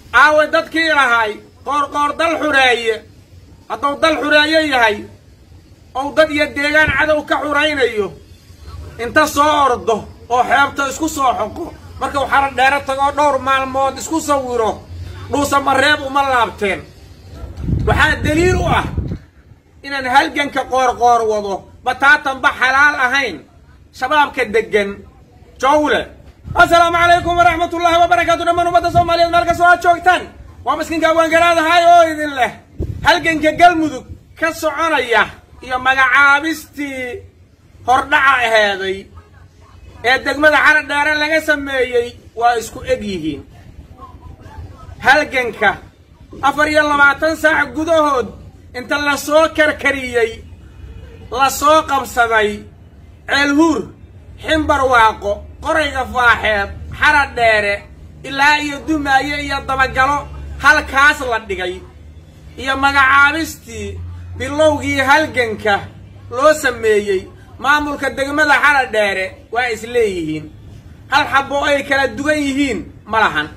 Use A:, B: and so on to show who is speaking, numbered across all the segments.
A: aawe dadkii lahay qoorqoor dal xureeye hadduu dal xureeye yahay ou dad iyo deegaan cadow ka xuraynayo inta soo ordo oo xeebta isku soo xoqo markuu xara dheero tagoo dhowr maalmood isku sawiro dhuusa mareeb uma laabteen waxaa daliil u ah inaan halganka qoorqoor wado bataatanba xalaal ahayn shabaabka deggan jowle assalaamu calaykum waraxmatullaahi wabarakaatu dhammaan ummadda soomaaliyeed meel kastoo aad joogtaan waa miskiinka waangaraadahay oo idin leh halganka galmudug ka soconaya iyo magacaabistii hordhaca aheeday ee degmada xara dheere laga sameeyey waa isku eg yihiin halganka afar iyo labaatan saac gudahood inta la soo karkariyey la soo qabsaday ceelhuur ximbar waaqo qorayga faaxeed xara dheere ilaa iyo dumaaye iyo dabagalo halkaas la dhigay iyo magacaabistii bilowgii halganka loo sameeyey maamulka degmada xara dheere waa is leeyihiin hal xabbo ay kala duwan yihiin ma lahan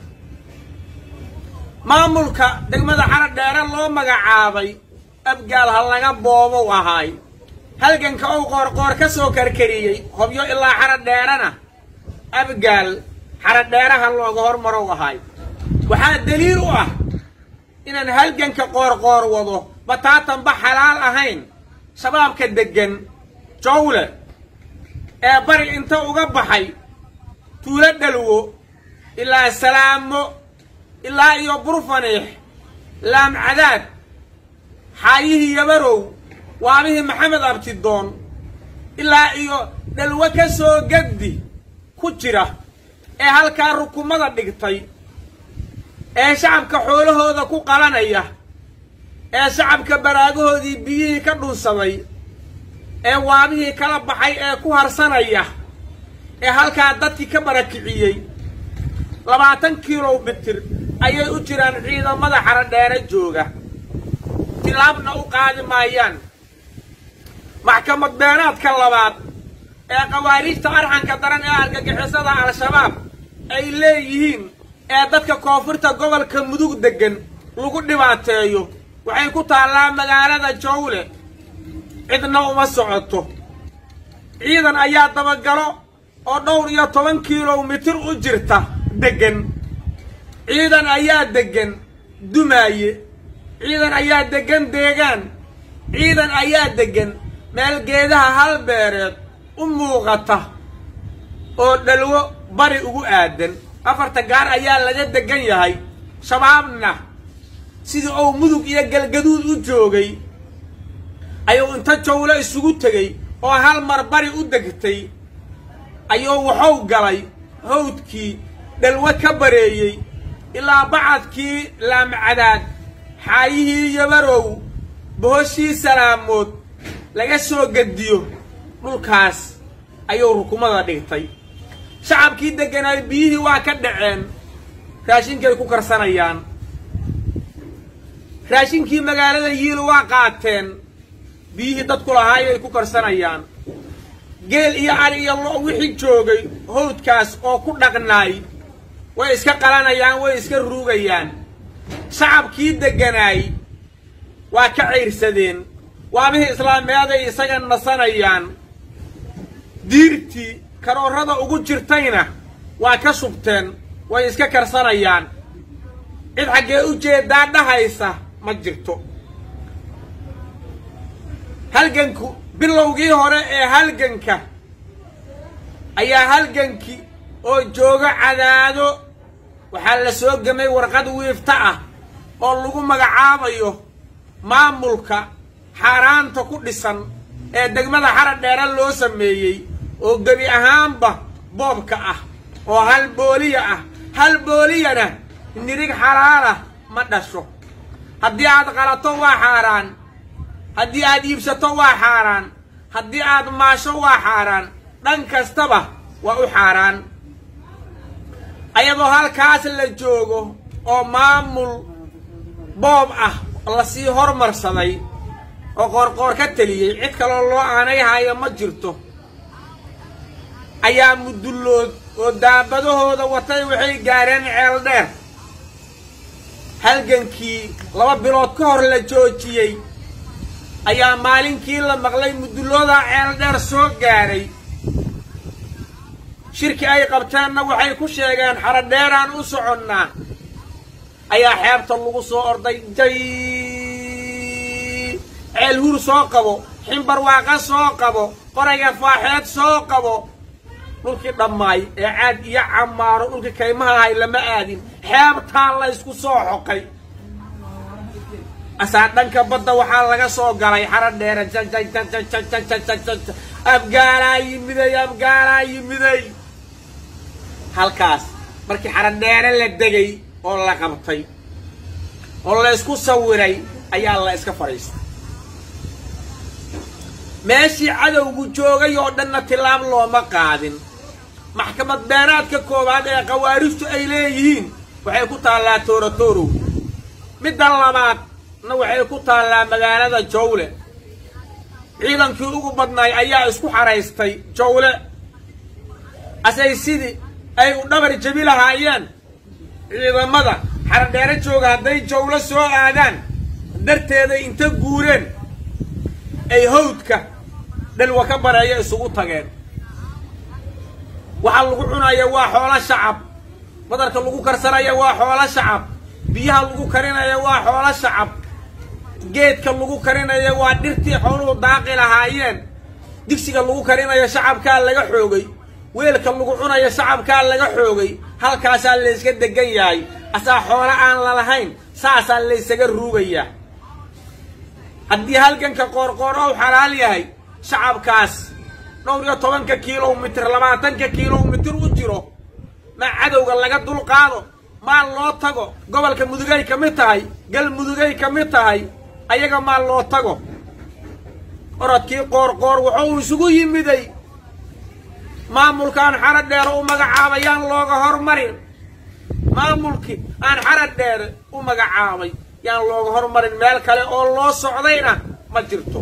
A: maamulka degmada xara dheere loo magacaabay abgaal ha laga boobow ahaay halganka ou qoorqoor ka soo karkariyey hobyo ilaa xara dheerena abgaal xara dheeraha looga hormarow ahaay waxaa daliil u ah inaan halganka qoorqoor wado bataatanba xalaal ahayn shabaabka deggan jowle ee bari inta uga baxay tuulo dhalwo ilaa salaamo ilaa iyo burfaniix laamcadaad xaayihii yabarow waabihii maxamed abtidoon ilaa iyo dhalwo ka soo gaddi ku jira ee halkaa rukumada dhigtay ee shacabka xoolahooda ku qalanaya ee shacabka baraagahoodii biyihii ka dhunsaday ee waabihii kala baxay ee ku harsanaya ee halkaa dadkii ka barakiciyey labaatan kilomitir ayay u jiraan ciidamada xara dheere jooga tilaabna u qaadi maayaan maxkamad beenaadka labaad ee qawaariijta arxanka daran ee argagixisada al-shabaab ay leeyihiin ee dadka koonfurta gobolka mudug deggan lagu dhibaateeyo waxay ku taallaa magaalada jowle cidna uma socoto ciidan ayaa dabagalo oo dhowr iyo toban kilomitir u jirta deggan ciidan ayaa deggan dumaaye ciidan ayaa deggan deegaan ciidan ayaa deggan meel geedaha hal beereed u muuqata oo dhalwo bari ugu aadan afarta gaar ayaa laga deggan yahay shabaabna sidii uu mudug iyo galgaduud u joogay ayuu inta jowlo isugu tegey oo hal mar bari u degtay ayuu waxuu galay hawdkii dhalwo ka bareeyey ilaa bacadkii laamcadaad xaayihii yabarow bohoshii salaamood laga soo gediyo dhulkaas ayuu rukumada dhigtay shacabkii degganaay biyihii waa ka dhaceen raashinkay ku karsanayaan raashinkii magaalada yiil waa qaateen biyihii dadku lahaayay ku karsanayaan geel iyo ari iyo lo wixii joogay hawdkaas oo ku dhaqnaay way iska qalanayaan way iska ruugayaan shacabkii degganaay waa ka cayrsadeen waabihii islaameeday isaga nasanayaan diirtii karoorada ugu jirtayna waa ka shubteen way iska karsanayaan cid xaggee u jeedaa dhahaysa ma jirto halganku bilowgii hore ee halganka ayaa halgankii oo jooga cadaado waxaa la soo gemay warqad wiifta ah oo lagu magacaabayo maamulka xaaraanta ku dhisan ee degmada xara dheere loo sameeyey oo gebi ahaanba boobka ah oo hal booliya ah hal booliyana nirig xalaalah ma dhasho haddii aad qalato waa xaaraan haddii aad iibsato waa xaaraan haddii aad maasho waa xaaraan dhan kastaba waa u xaaraan ayadoo halkaas la joogo oo maamul boob ah lasii hormarsaday oo qoorqoor ka teliyey cid kaloo loo aanay haayo ma jirto ayaa mudullood oo daabadahooda watay waxay gaareen ceel dheer halgankii laba bilood ka hor la joojiyey ayaa maalinkii la maqlay mudullooda ceel dheer soo gaadhay shirki ay qabteenna waxay ku sheegeen xaradheeraan u soconnaa ayaa xeebta lagu soo orday jay ceel hur soo qabo ximbar waaqa soo qabo qorayga faaxeed soo qabo dhulkii dhammaay ee caad iyo camaaro dhulkii kaymaha ahay lama aadin xeebtaa la ysku soo xoqay asaa dhanka badda waxaa laga soo galay xara dheere abgaalaa yimiday abgaalaa yimiday halkaas markii xara dheere la degay oo la qabtay oo la ysku sawiray ayaa la iska fadhiistay meeshii cadowgu joogay oo dhanna tilaab looma qaadin maxkamad beenaadka koowaad ee khawaarijtu ay leeyihiin waxay ku taallaa toorotorow midda labaadna waxay ku taallaa magaalada jawle ciidankii ugu badnaay ayaa isku xaraystay jawle asay sidii ay u dhabar jabi lahaayeen ciidamada xaradheere jooga hadday jawlo soo aadaan darteeda inta guureen ay hawdka dhalwa ka bareeya isugu tageen waxaa lagu cunaya waa xoolo shacab badarka lagu karsanaya waa xoolo shacab biyaha lagu karinaya waa xoolo shacab geedka lagu karinaya waa dhirtii xooluhu daaqi lahaayeen digsiga lagu karinayo shacabkaa laga xoogay weelka lagu cunayo shacabkaa laga xoogay halkaasaa layska degan yahay asaa xoolo aan lalahayn saasaa laysaga ruugayaa haddii halganka qoorqoor ou xalaal yahay shacabkaas dhowr iyo tobanka kilomitir labaatanka kilomitir u jiro maa cadowga laga dulqaado maa loo tago gobolka mudugay ka mid tahay galmudugay ka mid tahay ayaga maa loo tago orodkii qoorqoor wuxuu isugu yimiday maamulkaan xara dheere u magacaabay yaan looga hormarin maamulkii aan xara dheere u magacaabay yaan looga hormarin meel kale oo loo socdayna ma jirto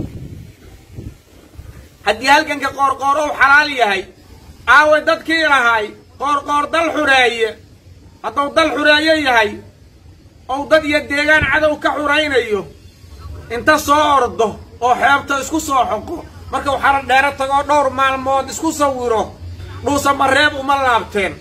A: haddii halganka qoorqoor ou xalaal yahay aawe dadkii lahay qoorqoor dal xureeye hadduu dal xureeye yahay ou dad iyo deegaan cadow ka xuraynayo inta soo ordo oo xeebta isku soo xoqo markuu xara dheere tagoo dhowr maalmood isku sawiro dhuusa mareeb uma laabteen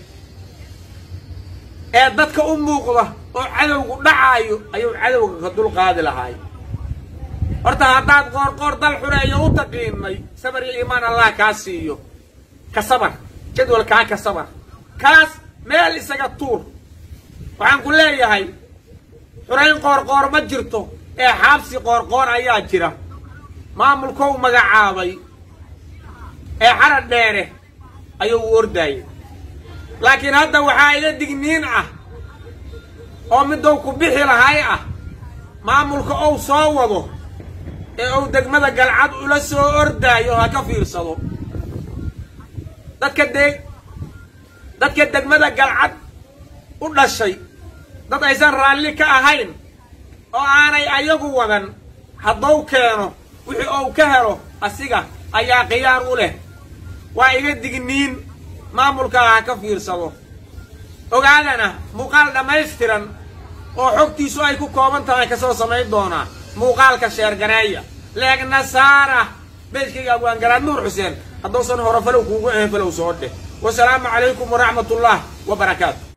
A: ee dadka u muuqda oo cadowgu dhacaayo ayuu cadowga ka dulqaadi lahaay horta haddaad qoorqoor dal xureeyo u taqiinay sabar iyo iimaan allah kaa siiyo ka sabar jadwalkaa ka sabar kaas meel isaga tuur waxaan ku leeyahay xurayn qoorqoor ma jirto ee xaabsi qoorqoor ayaa jira maamulkou magacaabay ee xara dheere ayuu u ordaayay laakiin hadda waxaa iga digniin ah oo midou ku bixi lahay ah maamulka ou soo wado ee uu degmada galcad ula soo ordaayo ha ka fiirsado dadka deeg dadka degmada galcad u dhashay dad aysan raalli ka ahayn oo aanay ayagu wadan hadduu keeno wixii uu ka helo asiga ayaa khiyaar u leh waa iga digniin maamulkaa ha ka fiirsado ogaadana muuqaal dhammaystiran oo xogtiisu ay ku kooban tahay ka soo samayn doonaa muuqaalka sheergareeya leegna saara beejkayga abwaangaraad nuur xuseen hadduusan hore falow kuugu ahayn falow soo dheh wasalaamu calaykum waraxmat ullah wa barakaatu